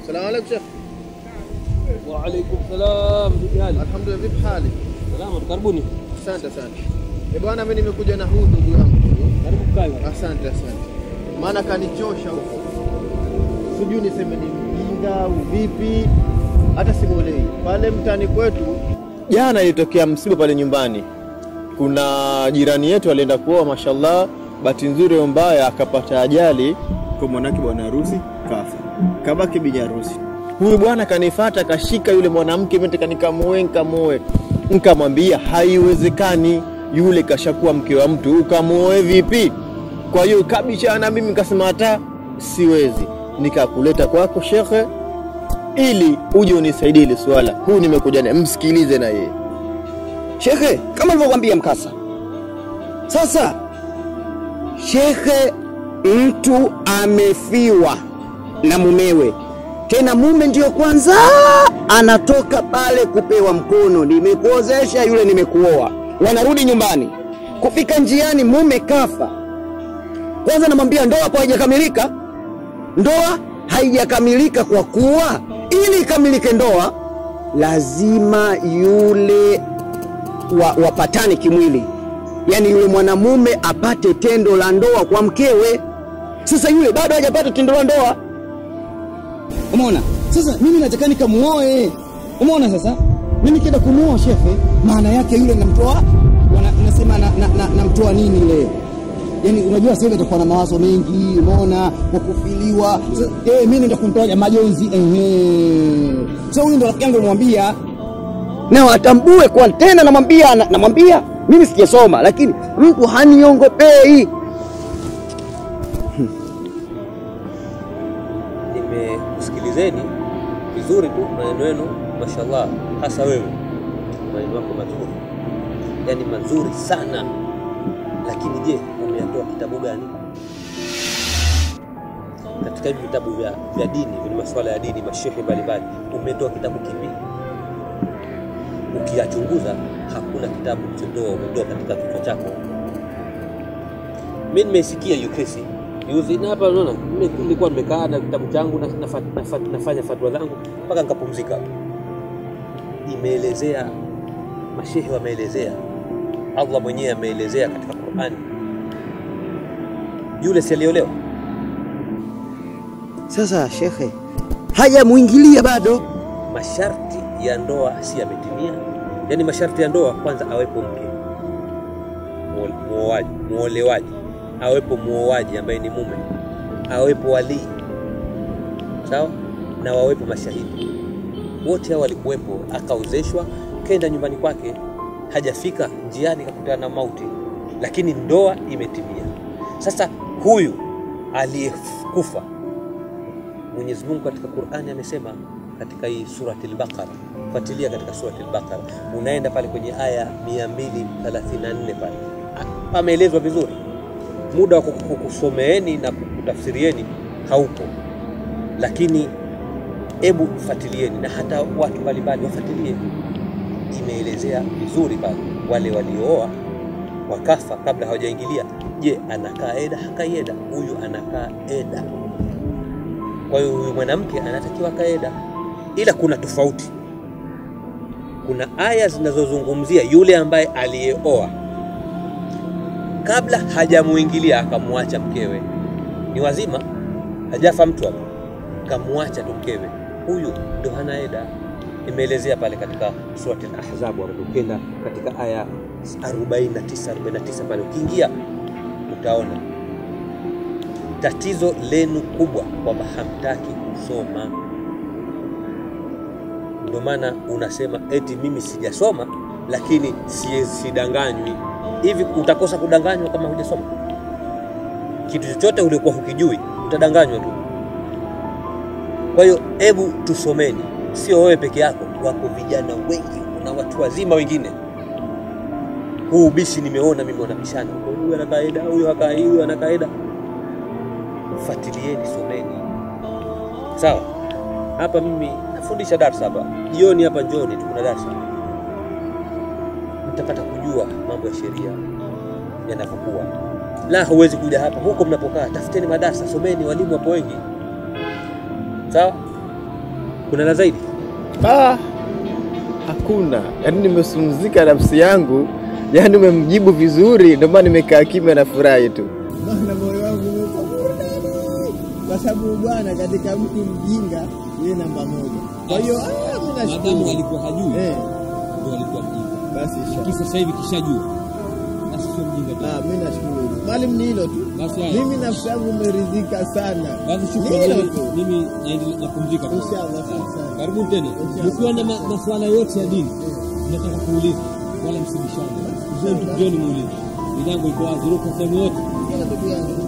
Salamu alaikum Sheikh. Wa alaikum salam. Vipi hali? Alhamdulillah, vipi hali? Salama, karibuni. Asante asante. Eh bwana, mimi nimekuja na huu ndugu yangu. Karibu kae. Asante asante. Maana kanichosha huko, sijui niseme ni mjinga au vipi, hata simuelewi. Pale mtani kwetu jana ilitokea msiba pale nyumbani. Kuna jirani yetu alienda kuoa, mashallah, bahati nzuri au mbaya akapata ajali kwa mwanake bwana harusi kafa, kabaki bibi harusi. Huyu bwana kanifata, kashika yule mwanamke, mimi nataka nikamuoe, nikamuoe. Nikamwambia haiwezekani, yule kashakuwa mke wa mtu, ukamuoe vipi? Kwa hiyo kabisa na mimi nikasema hata siwezi, nikakuleta kwako shekhe, ili uje unisaidie ile swala. Huu nimekuja naye, msikilize na yeye. Shekhe, kama nilivyokuambia mkasa. Sasa shekhe, mtu amefiwa na mumewe, tena mume ndiyo kwanza anatoka pale kupewa mkono, nimekuozesha yule, nimekuoa. Wanarudi nyumbani, kufika njiani mume kafa. Kwanza namwambia ndoa hapo haijakamilika, ndoa haijakamilika kwa kuwa ili ikamilike ndoa lazima yule wa, wapatane kimwili, yaani yule mwanamume apate tendo la ndoa kwa mkewe. Sasa yule bado hajapata tendo la ndoa, umeona? Sasa mimi nataka nikamuoe, umeona? Sasa mimi kienda kumuoa shefe, maana yake yule namtoa, wana- nasema na, na, na, namtoa nini ile Yaani unajua sasa itakuwa na mawazo mengi, umeona, kwa kufiliwa. Sasa, Eh, mimi naenda kumtoa majonzi ehe. So huyu ndo rafiki yangu nimwambia na watambue kwa tena, namwambia na- namwambia mimi sijasoma, lakini mtu haniongopei. Nimekusikilizeni vizuri tu maneno yenu, mashallah, hasa wewe, maneno yako mazuri, yaani mazuri sana. Lakini je, umeyatoa kitabu gani? Katika hivi vitabu vya, vya dini vyenye masuala ya dini, mashehe mbalimbali, umetoa kitabu kipi? Ukiyachunguza hakuna kitabu ulichotoa umetoa katika kichwa chako. Mimi nimesikia hiyo kesi juzi, na hapa unaona, mimi nilikuwa nimekaa na kitabu changu na, nafa, nafa, nafanya fatwa zangu mpaka nikapumzika. Imeelezea, mashehe wameelezea, Allah mwenyewe ameelezea katika Qur'ani, yule si aliolewa Sasa shekhe, hajamuingilia bado. masharti ya ndoa si yametimia. Yaani masharti ya ndoa, kwanza awepo mke muo- muoaji, muolewaji, awepo muoaji ambaye ni mume, awepo walii, sawa, na wawepo mashahidi. Wote hao walikuwepo, akaozeshwa, kenda nyumbani kwake, hajafika njiani kakutana na mauti, lakini ndoa imetimia. Sasa huyu aliyekufa Mwenyezi Mungu katika Qur'ani amesema katika hii surati al-Baqara, fuatilia katika surati al-Baqara, unaenda pale kwenye aya 234 pale A- pameelezwa vizuri. Muda wa kuku- kukusomeeni na kukutafsirieni haupo, lakini hebu fuatilieni, na hata watu mbalimbali wafuatilie. Imeelezea vizuri pale, wale waliooa wakafa kabla hawajaingilia. Je, anakaa eda? Hakai eda? Huyu anakaa eda. Kwa hiyo huyu mwanamke anatakiwa kaeda, ila kuna tofauti. Kuna aya zinazozungumzia yule ambaye aliyeoa kabla hajamuingilia akamwacha mkewe, ni wazima, hajafa mtu hapo, kamwacha tu mkewe, huyu ndo hana eda. Imeelezea pale katika surati al-Ahzab, ukenda katika aya 49 49 pale, ukiingia utaona tatizo lenu kubwa kwamba hamtaki kusoma. Ndio maana unasema eti mimi sijasoma, lakini si- sidanganywi. Hivi utakosa kudanganywa kama hujasoma? Kitu chochote uliokuwa hukijui utadanganywa tu. Kwa hiyo hebu tusomeni, sio wewe peke yako, wako vijana wengi na watu wazima wengine. Huu ubishi nimeona mimi wanabishana, huyu ana kaida, huyu hakai, huyu ana kaida fuatilieni, someni. Sawa, hapa mimi nafundisha darsa hapa jioni, hapa njoni tu kuna darsa, mtapata kujua mambo ya sheria yanavyokuwa. La, huwezi kuja hapa, huko mnapokaa tafuteni madarsa, someni, walimu wapo wengi. Sawa, kuna la zaidi Ah, hakuna. Yaani nimesumzika nafsi yangu, yaani umemjibu vizuri, ndio maana nimekaa kimya na furahi tu. Maana moyo wangu umekuwa burudani, kwa sababu bwana, katika mtu mjinga yeye namba moja. Kwa hiyo ah, mimi madamu nashukuru alikuwa hajui eh, ndio alikuwa mjinga basi inshallah. lakini sasa hivi kishajua basi sio mjinga tena Ah, mimi nashukuru. Mwalimu ni hilo tu. basi haya Mimi nafsi yangu imeridhika sana. basi Ni shukrani hilo mimi- tu. mimi naendelea napumzika Inshallah, asante sana. karibuni tena Inshallah. mkiwa na ma- masuala yote ya dini nataka kuuliza wala msibishane Njoo- njoni muulize milango iko wazi uko sehemu yote Kila ndugu yangu